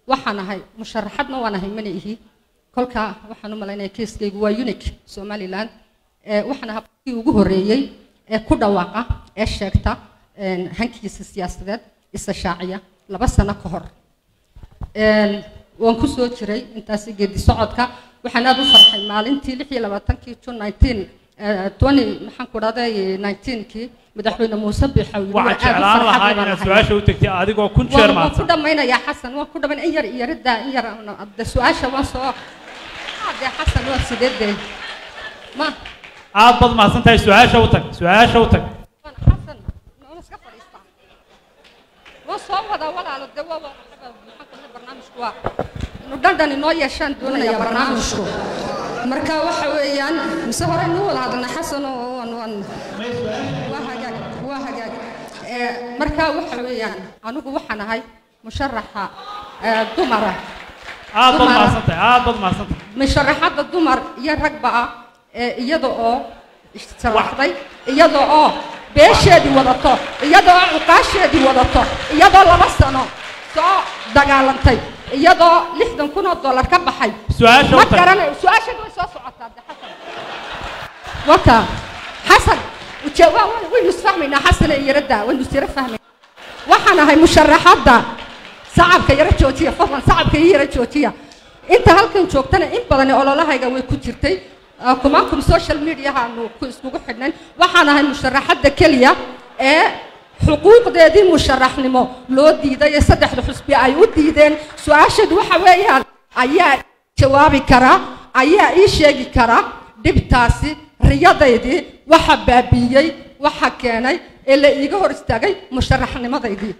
waxaan ahay musharaxadna waan ahay mana ihi kolka waxaan u malaynaya kiiskaygu waa unique somaliland waxaan ahaa qofkii ugu horreeyey ee ku dhawaaqa ee sheegta hankiisa siyaasadeed isa shaaciya laba sano ka hor waan ku soo jiray intaasi geedi socodka waxaan aad u farxay maalintii lix iyo labaatankii june nineteen twenty maxaan ku dhahday nineteenkii madaxweyne muuse biixaw waxaan jeclaan lahaa inaad su-aasha u tegtay adigoo kun jeer waan ku mahadsan dhammaynayaa xasan waan ku dhammayn in yar iyo riddaa in yar de su-aasha waan soo dee xasan waa sideedee ma aad baad mahadsan tahay su-aasha u tag su-aasha u tag waan xasan noona iska fadhiistaa waan soo wadaa walaalo de waa waa maxaan ku dhahay barnaamijku waa inu dhandhan inoo yeeshaan doonaya barnaamijku marka waxa weeyaan mise hore inuu wada hadalna xasan oo waan waan waa hagaag waa hagaag Ee, marka waxa weeyaan anigu waxaan ahay musharaxa ee, dumara aad baad Dumar. mahadsan tahay aad baad mahadsan tahay musharaxadda dumar iyo ragba ah ee iyada oo sharaxday iyada oo beesheedii wadato iyada oo cuqaasheedii wadato iyadoo laba sano soo dagaalantay iyadoo lixdan kun oo dollar ka baxay su-aasha ma u tag garanayo su-aashadu way soo socotaa de xasan waka xasan uje- waa- waa- waynu isfahmaynaa xasan iyo yaradda waynu isyara fahmaynaa waxaan ahay musharaxadda sacabka yara joojiya fadlan sacabka iyo yara joojiya inta halkan joogtana in badan ololahayga way ku jirtay Ah, kumaankum social mediahaanu ku iskugu xidhnayn waxaan ahay musharaxadda keliya ee xuquuqdeedii musharaxnimo loo diiday ee saddexda xusbi ay u diideen su-aasheedu waxa weeyaan ayaa jawaabi karaa ayaa ii sheegi karaa dhibtaasi riyadaydii waxa baabiiyey waxa keenay ee la iiga hor istaagay musharaxnimadaydii